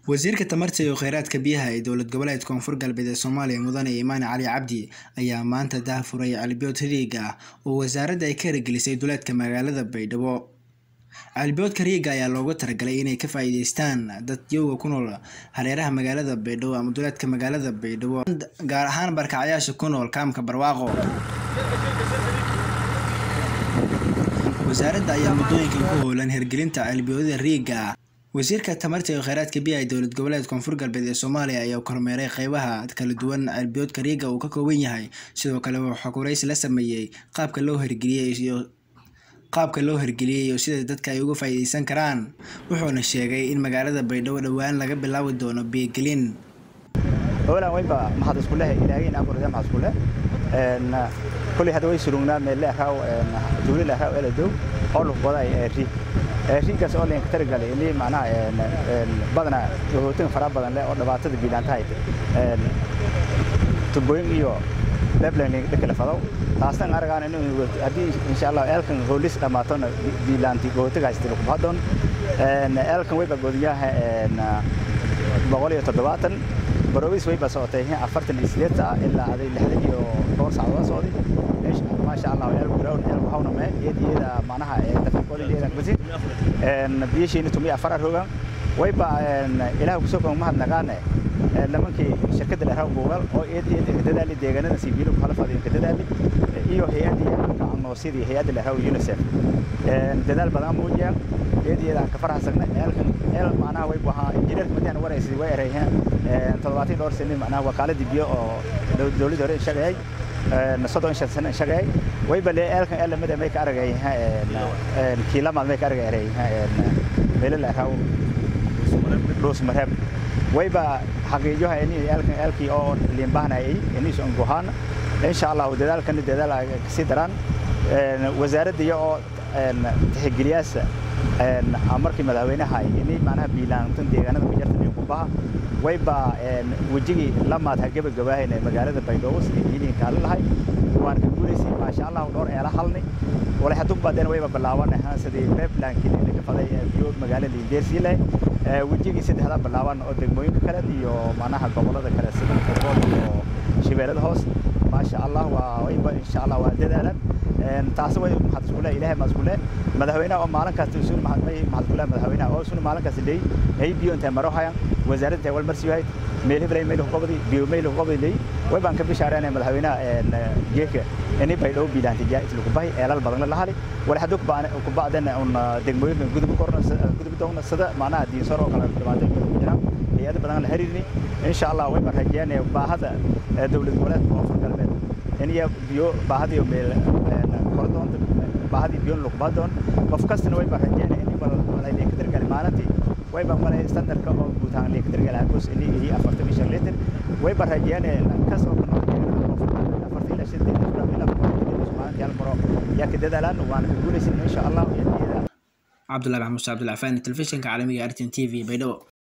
wasiirka tamarta iyo kheyraadka biyaha ee dowlad goboleedka koonfur galbeed ee soomaaliya mudane imaane cali cabdi ayaa maanta daahfuray calibood riiga ah oo wasaaradda ay ka hirgelisay duleedka magaalada baydhabo caliboodka riiga ayaa loogu talagalay inay ka faa-iideystaan dad yowga ku nool hareeraha magaalada baydhabo ama duleedka magaalada baydhabo gaar ahaan barkacyaasha ku nool kaamka barwaaqo wasaaradda ayaa muddooyinkan ku howlan hirgelinta caliboodada riiga ah wasiirka tamarta iyo kheyraadka biyaha ee dowlad goboleed koonfur galbeed ee soomaaliya ayaa kormeeray qeybaha kala duwan caliboodka riiga uu ka kooban yahay sidoo kale waxaa kuraysi la sameeyey qaabka loo hirgeliyey iyo qaabka loo hirgeliyey iyo sida dadka ay uga faa-iideysan karaan wuxuuna sheegay in magaalada baydhabo dhowaan laga bilaabi doono biyogelin howlan weynba maxad isku leh ilaahayna abuurada maxad isku leh een kulli hada way surugnaa meel la raaw een duuli la raaw ela dow oo lug baday ee ri ee rigaas oo leen ka targalay inay macnaha een een badana hootin fara badan leh oo dhibaatada biilaantahay een tubooyin iyo deadline dhakala fado taasna aragaan inuu hadii insha Allah eelkan hoolis dhamaatona biilaanti gootigaas lagu bahadon een eelkan way bagodiyaha een boqol iyo toddobaatan barowis way basocotay afartan iyo sideed saac ilaa aday lixdan iyo dhowr saacadood socday maasha allah eel ground eel waxawna mee iyad iyada macnaha dafiqoolideeda basi biyashiina tumi afar rogan wayba ilaah kusoo kama mahadnaqaane nimankii shirkadda dheeraha googal oo iyad iyad ka dadaali deegaanada sibiilo kala fadhiyo ka dadaali iyo hay'adda noosidii hay'adda dheeraha UNICEF dadaal badan muujiyaan iyad iyada ka faraxsagna eelkan eel macnaha way waxa injineerka madiyan waraysi way erayeen toddobaatan dhowr sano macnaha wakaaladii biyo oo dowladda hore shaqeeyay soddon shan sano shaqeeyay way bale eelkan eel lamid may ka aragay kiilamaad may ka aragay meelo la raaw dhuus mareeb wayba xaqiijoha in eelkan eelkii oo liin baahnayay iniis on gohaan insha allah dadaalkan dadaal ay kasii daraan wasaaradda iyo oo tixgeliyaasa markii madaxweynaha inay macnaha biilaantan deegaanada ku jirta qubaha wayba wejigii lamaad ha gabagabaahayna magaalada baydhabo sidii biiliin kaalin lahay waan ka guulaysay maasha allah dhowr eela halni walay hadduu baadeen wayba bilaabanaha sidii beeblankii ka faday biyo magaalada liindeersii leh wejigii saddexda bilaaban oo degmooyinka kale iyo macnaha gobolada kale sida kobool iyo shabeellada hoos maasha allah waa wayba insha allah waa dadaalan taasi way maxad isku leh ilaahay ma isku leh madaxweynaha oo maalin kasta isu maxad isku leh madaxweynaha oo isu maalin kasta leey hay biyo inta maro hayan wasaaradda wal marsi yahay meel hebray meel qobadi biyo meel qobadi leey way baan ka bishaareynay madaxweynaha een geeka inay bay dhow biilaanti jaa isla ku bahay eelal badan la hali wala haduu ku baan ku baadana un degmooyin gudub korna gudub doona sida macnaha diin saro kala dhamaatay jiraan hay'ad badan la xiriirni insha Allah way baan rajeynay baahada dawlad goboleedka koonfur galbeed in iyo biyo baahadiyo meel kordon baahadi biyo lagu baadon qof kastana way baan rajeynay in bal wala ay ka dirgal maalintii way baan wala standardka oo guud ahaan la ka dirgal hakos in iyo 45 litir way baan rajeynay kas oo kana afartii ila shidda ila maalintii hal maro yaa ka dadaalaan waan ka guulaysan insha Allah cabdullahi maxamuud cabdullahi faan telefishinka caalamiga artin t v baydhabo